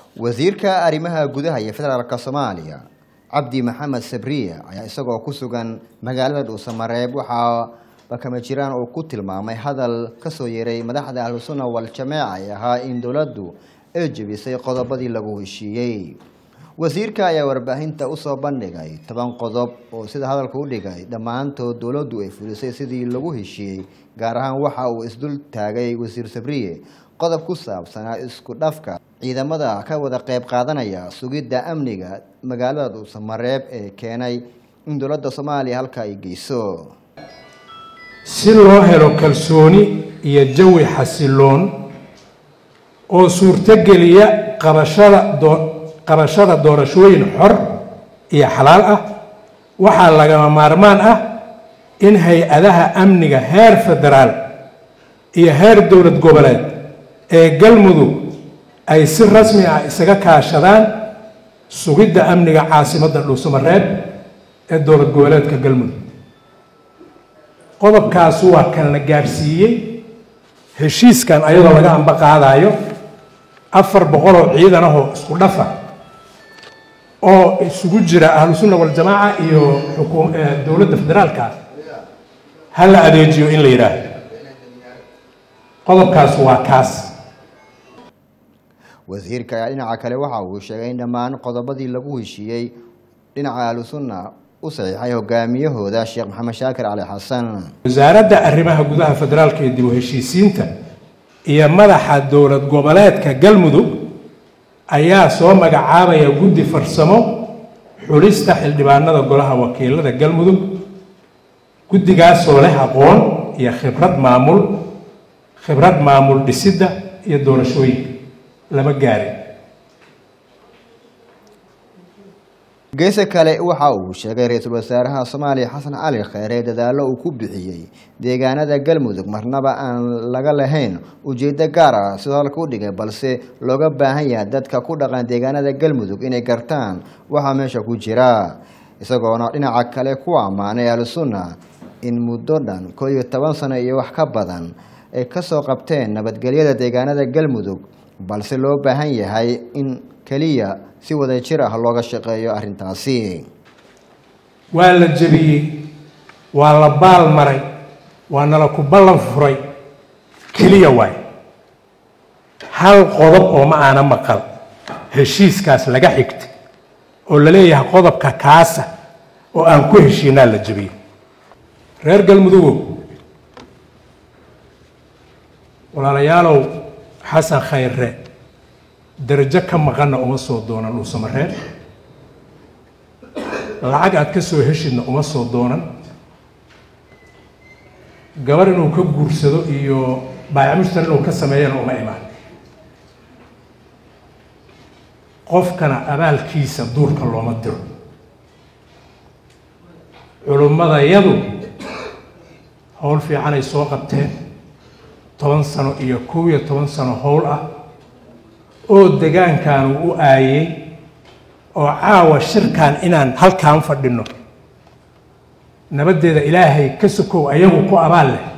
wasiirka arrimaha gudaha iyo federaalka soomaaliya cabdi maxamed sabriye ayaa isagoo ku sugan magaalada dhuusamareeb waxaa bakama jiraan uu ku tilmaamay hadal kasoo yeeray madaxda ahlusunna wal-jamaaca ee ahaa in dowladdu ay jebisay qodobadii lagu heshiiyey wasiirka ayaa warbaahinta usoo bandhigay toban qodob oo sida hadalka u dhigay dhammaantood dowladdu ay fulisay sidii lagu heshiiyey gaar ahaan waxa uu isdul taagay wasiir sabriye qodob ku saabsanaa isku dhafka ciidamada ka wada qayb qaadanaya sugidda amniga magaalada dhuusamareeb ee keenay in dowladda soomaaliya halka ay geyso si loo helo kalsooni iyo jawi xasiloon oo suurtogeliya qabashada doo qabashada doorashooyin xor iyo xalaal ah waxaa lagama maarmaan ah in hay-adaha amniga heer federaal iyo heer dowlad goboleed ee galmudug ay si rasmi ah isaga kaashadaan sugidda amniga caasimadda dhuusamareeb ee dowlad goboleedka galmudug qodobkaas waa kan la gaadhsiiyey heshiiskan ayadoo laga amba qaadayo afar boqoloo ciidan ahoo isku dhafa oo isugu jira ahlusunna waljamaaca iyo xukuum dowladda federaalka ha la adeejiyo in la yidhaahdo qodobkaas waa kaas wasiirka ayaa dhinaca kale waxa uu sheegay in dhammaan qodobadii lagu heshiiyey dhinaca ahlusunna u saxiixay hogaamiyahooda sheekh maxamed shaakir cali xasan wasaaradda arrimaha gudaha federaalka ee dib u heshiisiinta iyo madaxa dowlad goboleedka galmudug ayaa soo magacaabaya guddi farsamo xulista xildhibaanada golaha wakiilada galmudug guddigaasoo leh aqoon iyo khibrad maamul khibrad maamul dhisidda iyo doorashooyinka lama gaarin geese kale waxa uu sheegay ra-iisul wasaaraha soomaaliya xasan cali kheyre dadaallo uu ku bixiyey deegaanada galmudug marnaba aan laga lahayn ujeeddo gaar ah sidoo halka u dhigay balse looga baahan yahay dadka ku dhaqan deegaanada galmudug inay gartaan waxaa meesha ku jira isagoona dhinaca kale ku ammaanay ahlusunna in muddo dhan koo iyo toban sano iyo wax ka badan ay kasoo qabteen nabadgelyada deegaanada galmudug balse loo baahan yahay in keliya si wada jir ah looga shaqeeyo arrintaasi waa la jebiyey waa la baal maray waa nala ku ballan furay keliya waay hal qodob oo ma aana maqal heshiiskaas laga xigta oo la leeyahay qodobka kaasa oo aan ku heshiinaa la jebiyey reer galmudugow walaalayaalow xasan khayre darajo ka maqanna uma soo doonan dhuusamareeb lacag aad ka soo heshidna uma soo doonan gabar inuu ka guursado iyo baayacmushtar inuu ka sameeyana uma imaan qofkana abaalkiisa duurka looma diro culummadayadu howl fiicanay soo qabteen toban sano iyo kow iyo toban sano howl ah oo degaankan uu u aayey oo caawa shirkan inaan halkaan fadhino nabaddeeda ilaahay ka sokow ayagu ku abaal leh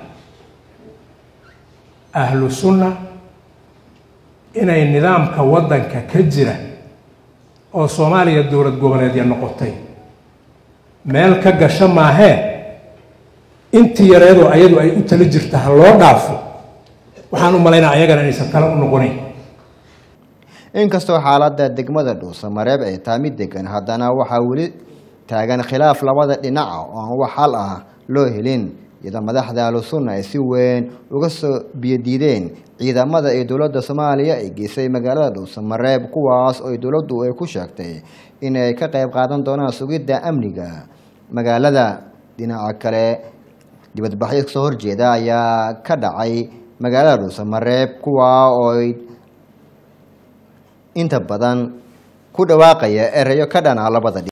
ahlu sunna inay nidaamka waddanka ka jira oo soomaaliya dowlad goboleedya noqotay meel ka gasho maahee intii yareedoo ayadu ay u tala jirta ha loo dhaafo waxaan u malaynaa ayagana inaysan tala u noqonayn inkastoo xaaladda degmada dhuusamareeb ay tahay mid degan haddana waxaa weli taagan khilaaf labada dhinaca oo aan wax xal ah loo helin iyadoo madaxda ahlusunna ay si weyn uga soo biyodiideen ciidamada ee dowladda soomaaliya ay geysay magaalada dhuusamareeb kuwaas oo dowladdu ay ku sheegtay inay ka qayb qaadan doonaan sugidda amniga magaalada dhinaca kale dibadbaxyo kasoo horjeeda ayaa ka dhacay magaalada dhuusamareeb kuwaa oo inta badan ku dhawaaqaya ereyo ka dhana labada